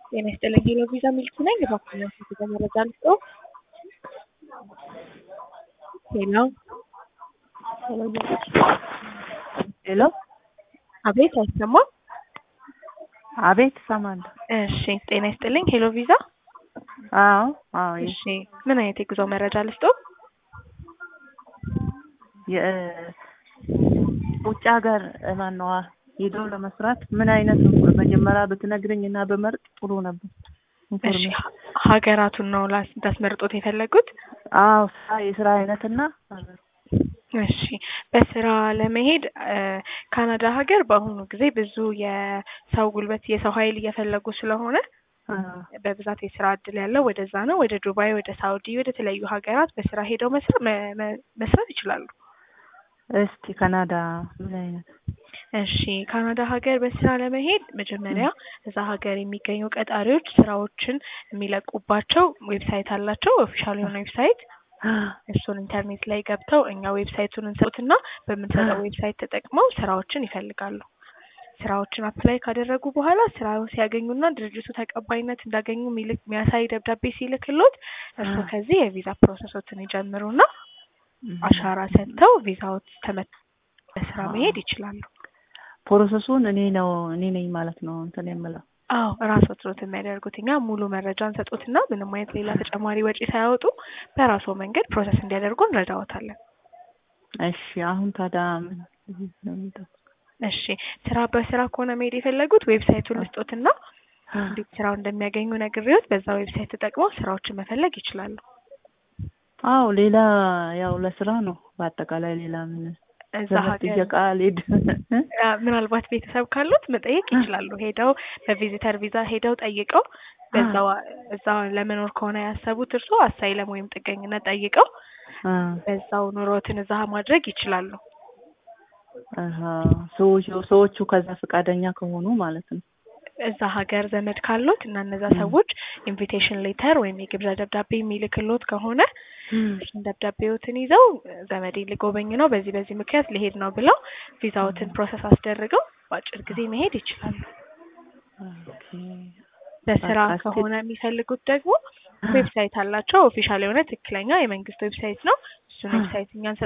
ጤና ይስጥልኝ ሄሎ ቪዛ ሚልክ ነኝ። እባክዎን የስልክ መረጃ ልስጥዎ? ሄሎ ሄሎ አቤት አይሰማም? አቤት እሰማለሁ። እሺ ጤና ይስጥልኝ ሄሎ ቪዛ አዎ አዎ እሺ ምን አይነት የጉዞ መረጃ ልስጥዎ? የውጭ ሀገር ማነዋ ሄዶ ለመስራት ምን አይነት መጀመሪያ ብትነግረኝ እና በመርጥ ጥሩ ነበር። እሺ ሀገራቱን ነው ላስ- እንዳስመርጦት የፈለጉት? አዎ ስራ የስራ አይነትና እሺ በስራ ለመሄድ እ ካናዳ ሀገር በአሁኑ ጊዜ ብዙ የሰው ጉልበት የሰው ኃይል እየፈለጉ ስለሆነ በብዛት የስራ እድል ያለው ወደዛ ነው። ወደ ዱባይ፣ ወደ ሳውዲ፣ ወደ ተለያዩ ሀገራት በስራ ሄደው መስራት መ- መ- መስራት ይችላሉ። እስቲ ካናዳ ምን አይነት እሺ ካናዳ ሀገር በስራ ለመሄድ መጀመሪያ እዛ ሀገር የሚገኙ ቀጣሪዎች ስራዎችን የሚለቁባቸው ዌብሳይት አላቸው። ኦፊሻል የሆነ ዌብሳይት እሱን ኢንተርኔት ላይ ገብተው እኛ ዌብሳይቱን እንሰጡትና በምንሰጠው ዌብሳይት ተጠቅመው ስራዎችን ይፈልጋሉ። ስራዎችን አፕላይ ካደረጉ በኋላ ስራውን ሲያገኙና ድርጅቱ ተቀባይነት እንዳገኙ የሚልክ የሚያሳይ ደብዳቤ ሲልክሎት እርስዎ ከዚህ የቪዛ ፕሮሰሶትን ይጀምሩና አሻራ ሰጥተው ቪዛዎት ተመት በስራ መሄድ ይችላሉ። ፕሮሰሱን እኔ ነው እኔ ነኝ ማለት ነው እንትን የምለው አዎ ራስዎት ኖት የሚያደርጉት። እኛ ሙሉ መረጃ እንሰጦትና ምንም አይነት ሌላ ተጨማሪ ወጪ ሳያወጡ በራስዎ መንገድ ፕሮሰስ እንዲያደርጉ እንረዳዎታለን። እሺ አሁን ታዲያ ምን ነው የሚጠብቀው? እሺ ስራ በስራ ከሆነ መሄድ የፈለጉት ዌብሳይቱን ልስጦትና እንዴት ስራው እንደሚያገኙ ነግሬዎት በዛ ዌብሳይት ተጠቅመው ስራዎችን መፈለግ ይችላሉ። አዎ ሌላ ያው ለስራ ነው በአጠቃላይ ሌላ ምን እዛ ዘመድ ሀገር ጥየቃ አልሄድ አ፣ ምናልባት ቤተሰብ ካሉት መጠየቅ ይችላሉ። ሄደው በቪዚተር ቪዛ ሄደው ጠይቀው በዛው እዛ ለመኖር ከሆነ ያሰቡት እርስዎ አሳይለም ወይም ጥገኝነት ጠይቀው አ በዛው ኑሮትን እዛ ማድረግ ይችላሉ። አሀ ሰዎቹ ሰዎቹ ከዛ ፈቃደኛ ከሆኑ ማለት ነው። እዛ ሀገር ዘመድ ካሉት እና እነዛ ሰዎች ኢንቪቴሽን ሌተር ወይም የግብዣ ደብዳቤ የሚልክሎት ከሆነ እሱን ደብዳቤዎትን ይዘው ዘመዴን ልጎበኝ ነው በዚህ በዚህ ምክንያት ሊሄድ ነው ብለው ቪዛዎትን ፕሮሰስ አስደርገው በአጭር ጊዜ መሄድ ይችላሉ። ኦኬ በስራ በቃ እስኪ- ከሆነ የሚፈልጉት ደግሞ ዌብሳይት አላቸው። ኦፊሻል የሆነ ትክክለኛ የመንግስት ዌብሳይት ነው። እሱን ዌብሳይት እኛን